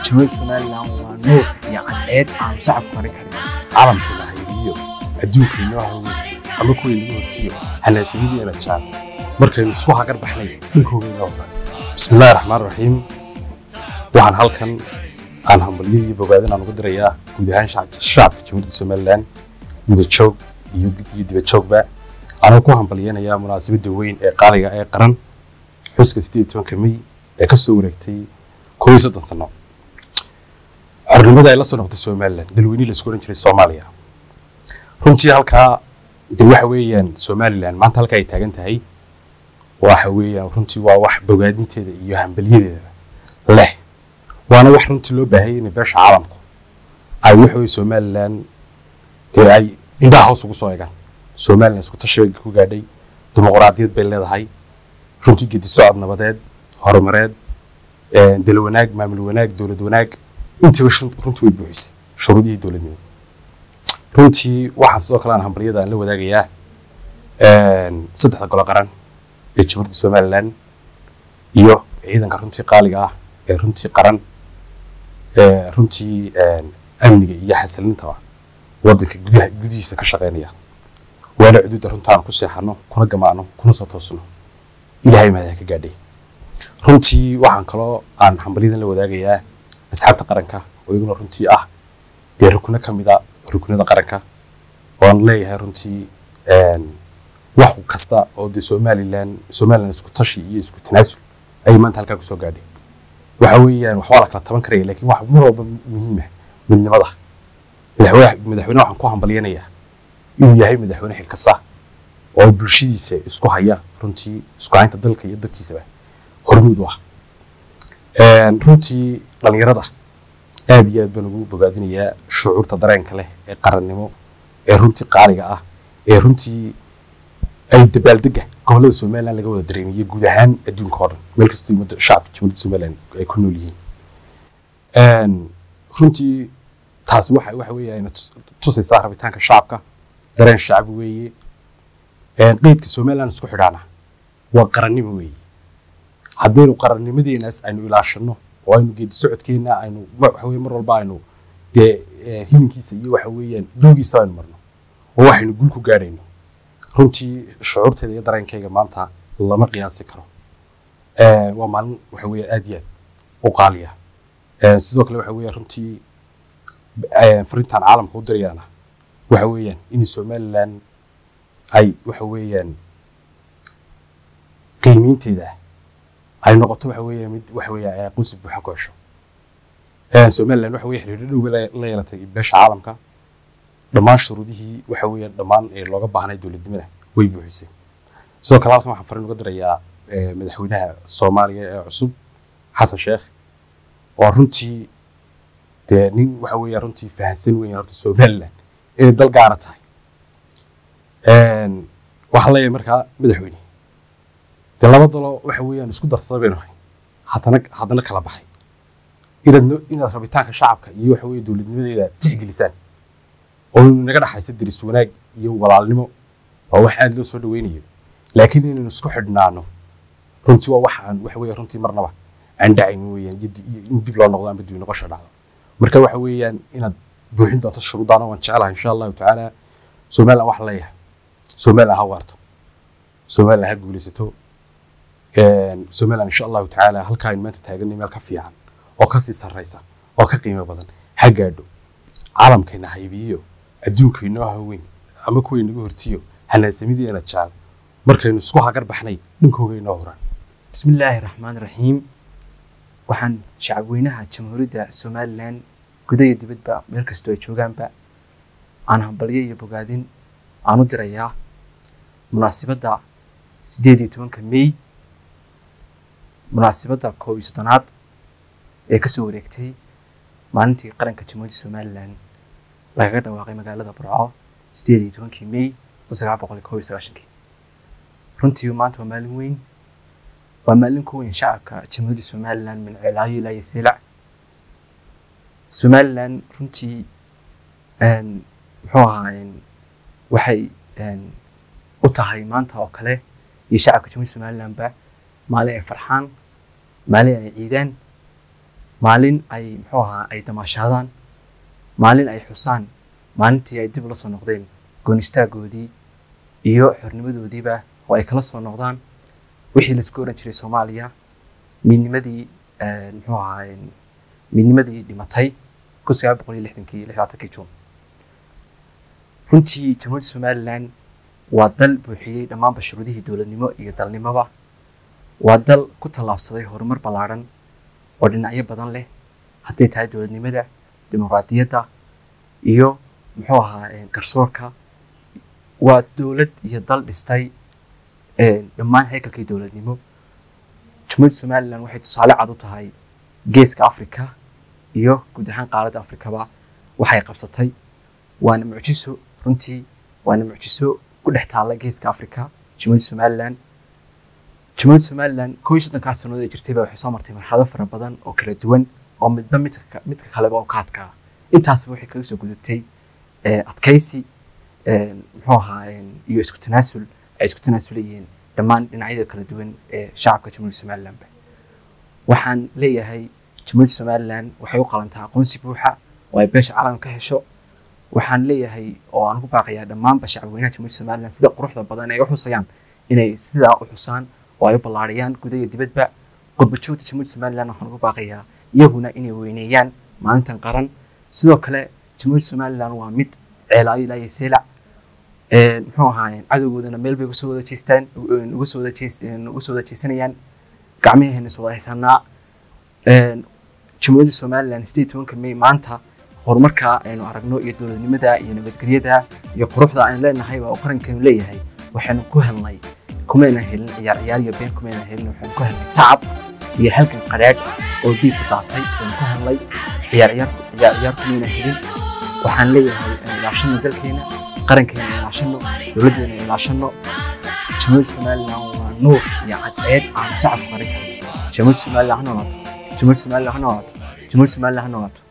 jamhuuriyadda somalilan waa nuur iyo cadceed aan sacabku qarin karin caalamkeena hayriyo adduunkeennoo haweyn ama kuwii lagu hortiyo hanaasimideena jaal markaynu isku hagar baxnay dhinkoogeena hora bismillaahi raxmaan raxiim waxaan halkan aan hambalyo iyo bogaadin aan ugu dirayaa guud ahaan shacabka shacabka jamhuuriyadda somalilan guda joog iyo iyo dibad joogba anoo ku hambalyanayaa munaasabadda weyn ee qaaliga ee qaran xuska sideed iyo tobanka mey ee ka soo wareegtay koob iyo soddon sano xornimada ay la soo noqotay somalilan dalweynihii la isku odhan jiray soomaaliya runtii halkaa de waxa weeyaan somalilan maanta halka ay taagan tahay waxa weeyaan runtii waa wax bogaadinteeda iyo hambalyadeeda leh waana wax runtii loo baahayay inay beesha caalamku ay waxa weye somalilan dee ay indhaha hoos ugu soo egaan somalilan isku tashi bay ku gaadhay dimuqraadiyad bay leedahay runtii gedi socod nabadeed horumareed dal wanaag maamul wanaag dowlad wanaag intaba runtii way buuxisay shuruudihii dowladnimo runtii waxaan sidoo kale aan hambalyada aan la wadaagayaa saddexda golo qaran ee jamhuuriyadda somalilan iyo ciidanka runtii qaaliga ah ee runtii qaran ee runtii amniga iyo xasilintaba waddanka gudaha gudihiisa ka shaqeynaya waana cuduudda runta aan ku seexano kuna gamaano kuna soo toosno ilaahay mahad ka gaadhay runtii waxaan kaloo aan hambalyadan la wadaagayaa asxaabta qaranka oo iyaguna runtii ah dee rukno ka mid a rukunada qaranka oan leeyahay runtii wax kasta oo dee somalilan somalilan isku tashi iyo isku tanaasul ayay maanta halkaa kusoo gaadhay waxa weeyaan waxbaa la kala taban karaya lakin wax mar walba muhiima midnimada madaxweyne madaxweyne waxaan ku hambalyanayaa inuu yahay madaxweyne xilkasta oo bulshadiisa isku haya runtii isku haynta dalka iyo dadkiisaba hormuud u ah runtii dhalinyarada aad iyo aad baan ugu bogaadinayaa shucuurta dareenka leh ee qarannimo ee runtii qaaliga ah ee runtii ay dabaaldega gobollada somalilan laga wada dareemiyo guud ahaan adduunka oo dhan meel kastoo ummadda shacabka jamhuuriyadda somalilan ay ku nool yihiin runtii taasi waxa waxa weeye ayna tusaysaa rabitaanka shacabka dareen shacbi weeye qeydka somalilan isku xidhaana waa qarannimo weeye haddaynu qarannimadeenaas aynu ilaashano oo aynu geedi socodkeena aynu waxa weye mar walba aynu dee hilinkiisa iyo waxa weeyaan dowgiisa aynu marno oo waxaynu gul ku gaadhayno runtii shucuurteeda iyo dareenkayga maanta lama qiyaasi karo waa maalin waxa weeye aad iyo aad u qaaliya sidoo kale waxa weeye runtii fariintan caalamka u dirayaana waxa weeyaan in somalilan ay waxa weeyaan qiimiinteeda ay noqoto waxa weeye mid waxa weeye aqoonsi buuxa ku hesho somaliland waxa weeye xiriiro dhow la yeelatay beesha caalamka dhammaan shuruudihii waxa weeye dhammaan ee looga baahnay dowladnimada way buuxisay sidoo kale halkan waxaan fariin uga dirayaa madaxweynaha soomaaliya ee cusub xasan sheekh oo runtii dee nin waxa weeye runtii fahansan weyn horta somaliland inay dal gaara tahay waxaan leeyahay markaa madaxweyne dee laba dalo waxa weeyaan isku darsada baynu ahay haddana haddana kala baxay inaad no inaad rabitaanka shacabka iyo waxa weeye dowladnimadeeda tixgelisaan oo naga dhaxaysa deris wanaag iyo walaalnimo waa wax aad loo soo dhaweynayo laakiin inaynu isku xidhnaano runtii waa wax aan waxa weeye runtii marnaba aan dhacayn weeyaan iyo in dib loo noqdo amba dib noqosha dhacdo marka waxa weeyaan inaad buuxin doonto shuruudaana waan jecelahay insha allahu tacaala somaliland waxaan leeyahay somaliland ha waarto somaliland ha guulaysato somaliland insha allahu tacaala halkaa aynu maanta taaganay meel ka fiican oo kasii sarraysa oo ka qiimo badan ha gaadho caalamkayna haybiyo adduunkaynoo haweyn ama kuway naga hortiyo hanaasamideena jaal markaynu isku hagar baxnay dhinkoogaynoo horan bismillaahi raxmaan raxiim waxaan shacabweynaha jamhuuriyadda somalilan guda iyo dibadba meel kastoo ay joogaanba aan hambalyo iyo bogaadin aan u dirayaa munaasibadda siddeed iyo tobanka mey munaasibadda koob iyo soddonaad ee kasoo wareegtay maalintii qaranka jamhuuriyadda somalilan lagaga dhawaaqay magaalada burco siddeed iyo tobankii mey kun sagaal boqol koob iyo sagaashankii runtii maanta waa maalin weyn waa maalin ku weyn shacabka jamhuuriyadda somalilan min ceelaayo ilaa iyo silac somalilan runtii muxuu ahaa waxay u tahay maanta oo kale iyo shacabka jamhuuriyadda somalilanba maalin ay farxaan maalin ay ciidaan maalin ay muxuu ahaa ay damaashaadaan maalin ay xusaan maalintii ay dib ula soo noqdeen goonistaagoodii iyo xornimadoodiiba oo ay kala soo noqdaan wixii laisku oran jiray soomaaliya midnimadii muxuu ahaa midnimadii dhimatay kun sagaal boqol iyo lixdankii lixdaatankii juun runtii jamhuuriyadda somalilan waa dal buuxiyey dhammaanba shuruudihii dowladnimo iyo dalnimoba waa dal ku tallaabsaday horumar ballaadhan oo dhinacyo badan leh hadday tahay dowladnimada dimuqraadiyadda iyo muxuu ahaa garsoorka waa dowlad iyo dal dhistay dhammaan haykalkii dowladnimo jamhuuriyadda somalilan waxay tusaale cad u tahay geeska africa iyo guud ahaan qaaradda afrikaba waxay qabsatay waana mucjiso runtii waana mucjiso ku dhex taalla geeska africa jamhuuriyadda somalilan jamhuuriyadda somalilan koo iyo soddonkaa sannadood ee jirtayba waxay soo martay marxalado fara badan oo kala duwan oo midba midka midka kaleba oo ka adkaa intaasba waxay kaga soo gudubtay adkaysi muxuu ahaa iyo isku tanaasul ay isku tanaasulayeen dhammaan dhinacyada kala duwan ee shacabka jamhuuriyadda somalilanba waxaan leeyahay jamhuuriyadda somalilan waxay u qalantaa aqoonsi buuxa oo ay beesha caalamka ka hesho waxaan leeyahay oo aan ku baaqayaa dhammaanba shacabweynaha jamhuuriyadda somalilan sida quruxda badan ay u xusayaan inay sidaa u xusaan oo ay u ballaariyaan guda iyo dibadba qurbajoogta jamhuuriyadda somalilan waxaan ugu baaqayaa iyaguna inay weyneeyaan maalintan qaran sidoo kale jamhuuriyadda somalilan waa mid ceelaayo ilaa iyo seelac muxuu ahaa cadowgoodana meel bay uga soo wada jeestaan uga soo wada jees uga soo wada jeesanayaan gacmaheena is wada haysanaa jamhuuriyadda somalilan sideed tobanka may maanta horumarka aynu aragno iyo dowladnimada iyo nabadgelyada iyo quruxda aynu leenahay waa uu qarankeenu leeyahay waxaynu ku helnay kumayna helin ciyaar ciyaar iyo been kumayna helin waxaynu ku helnay tacab iyo halkan qadhaadh oo diig ku daatay aynu ku helnay ciyaar ciyaar ciyaar ciyaar kumayna helin waxaan leeyahay ilaashano dalkeena qarankeena ilaashano dowladdeena ilaashano jamhuuriyadda somalilan waa nuur iyo cadceed aan sacabku qaran karin jamhuuriyadda somalilan ha noolaato jamhuuriyadda somalilan ha noolaato jamhuuriyadda somalilan ha noolaato